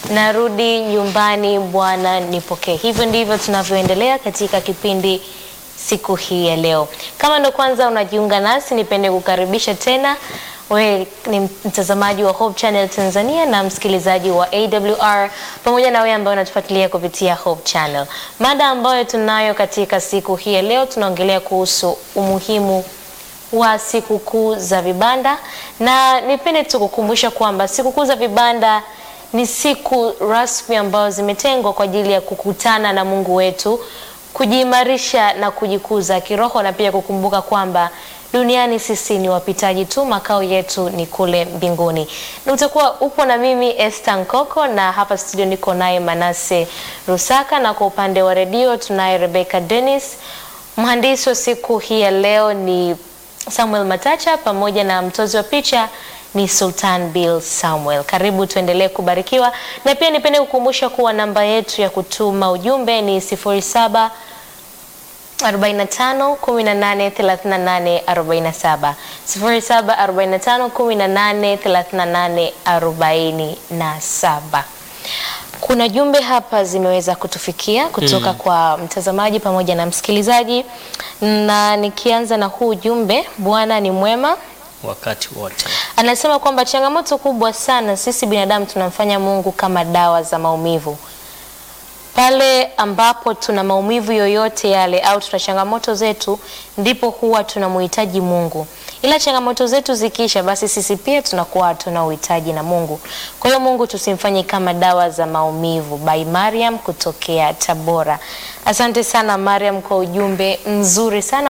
narudi nyumbani, Bwana nipokee. Hivyo ndivyo tunavyoendelea katika kipindi siku hii ya leo. Kama ndo kwanza unajiunga nasi, nipende kukaribisha tena. Wewe ni mtazamaji wa Hope Channel Tanzania na msikilizaji wa AWR pamoja na wewe ambaye unatufuatilia kupitia Hope Channel. Mada ambayo tunayo katika siku hii ya leo, tunaongelea kuhusu umuhimu wa sikukuu za vibanda, na nipende tu kukumbusha kwamba sikukuu za vibanda ni siku rasmi ambazo zimetengwa kwa ajili ya kukutana na Mungu wetu, kujiimarisha na kujikuza kiroho, na pia kukumbuka kwamba duniani sisi ni wapitaji tu, makao yetu ni kule mbinguni. Na utakuwa upo na mimi Esther Nkoko, na hapa studio niko naye Manase Rusaka, na kwa upande wa redio tunaye Rebecca Dennis. Mhandisi wa siku hii ya leo ni Samuel Matacha, pamoja na mtozi wa picha ni Sultan Bill Samuel. Karibu tuendelee kubarikiwa, na pia nipende kukumbusha kuwa namba yetu ya kutuma ujumbe ni 07 45 18 38 47 07 45 18 38 47. Kuna jumbe hapa zimeweza kutufikia kutoka mm, kwa mtazamaji pamoja na msikilizaji, na nikianza na huu jumbe, Bwana ni mwema wakati wote. Anasema kwamba changamoto kubwa sana sisi binadamu tunamfanya Mungu kama dawa za maumivu. Pale ambapo tuna maumivu yoyote yale au tuna changamoto zetu, ndipo huwa tunamhitaji Mungu, ila changamoto zetu zikiisha, basi sisi pia tunakuwa hatuna uhitaji na Mungu. Kwa hiyo Mungu tusimfanye kama dawa za maumivu. By Mariam kutokea Tabora. Asante sana Mariam kwa ujumbe mzuri sana.